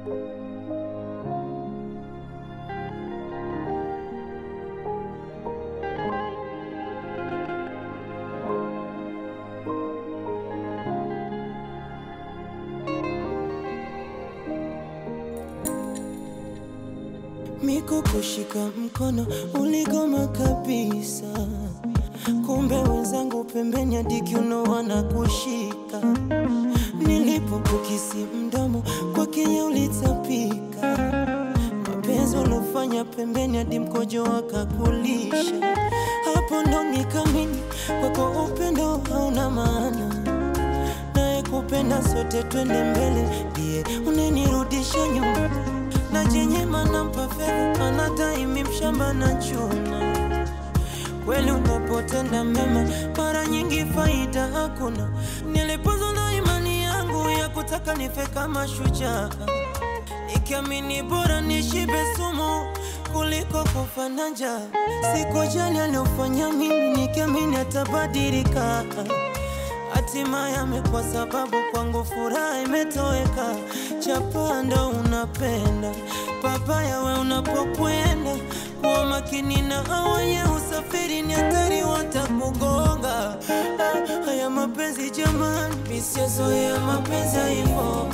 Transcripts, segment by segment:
Miko kushika mkono uligoma kabisa, kumbe wenzangu pembeni hadi kiuno wanakushika. Nilipokukisi mdomo kwa Kenya ulitapika, mapenzi uliofanya pembeni hadi mkojo wakakulisha. Hapo ndo nikamini kwako upendo hauna maana, naye kupenda sote twende mbele, ndiye unenirudisha nyuma na jenyema nampa fedha anadaimi mshamba na chuna. Kweli unapotenda mema mara nyingi faida hakuna. Nilipoza na imani yangu ya kutaka nife kama shujaa, nikiamini bora nishibe sumu kuliko kufa na njaa. Sikujali aliofanya mimi, nikiamini atabadilika. Hatimaye amekuwa sababu kwangu furaha imetoweka. Chapanda unapenda papaya, we unapokwenda kuwa makini na awenye usafiri, ni hatari watakugonga. Ah, Haya mapenzi jamani, misiozoea mapenzi haivo,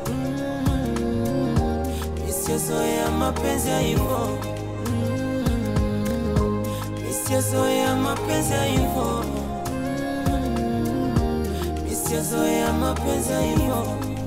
misiozoea mapenzi haivo, misiozoea mapenzi haivo sijazoea mapenzi hivyo.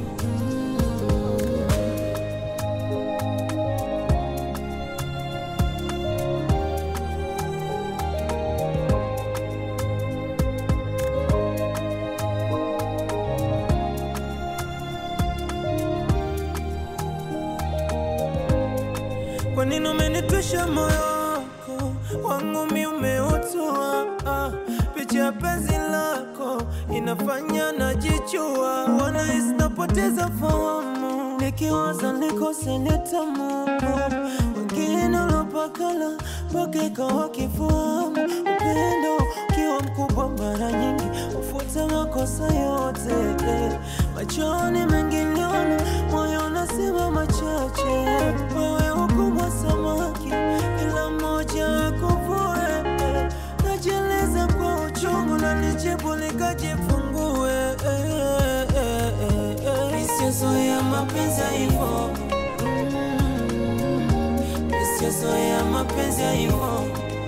Kwa nini umenitwisha moyo wako wangu mi umeutua ah, picha ya penzi lako inafanya najichua, wanahisi napoteza fahamu, nikiwaza nikose nitamu wengine ulopakala mpaka ikawa kifahamu. Upendo ukiwa mkubwa mara nyingi ufuta makosa yote eh. Machoni mengi niona, moyo unasema machache. Wewe ukubwa samaki, kila mmoja akuvue eh. Najieleza kwa uchungu na nijibu nikajifungue eh, eh, eh, eh, eh. Michezo mapenzi hivyo Michezo ya mapenzi hivyo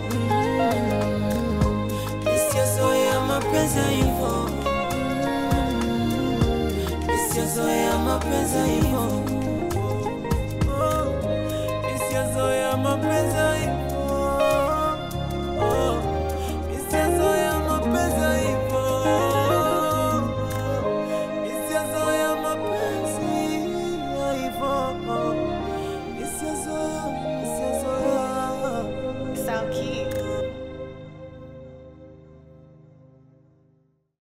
Michezo ya mapenzi hivyo Michezo ya mapenzi hivyo Michezo ya mapenzi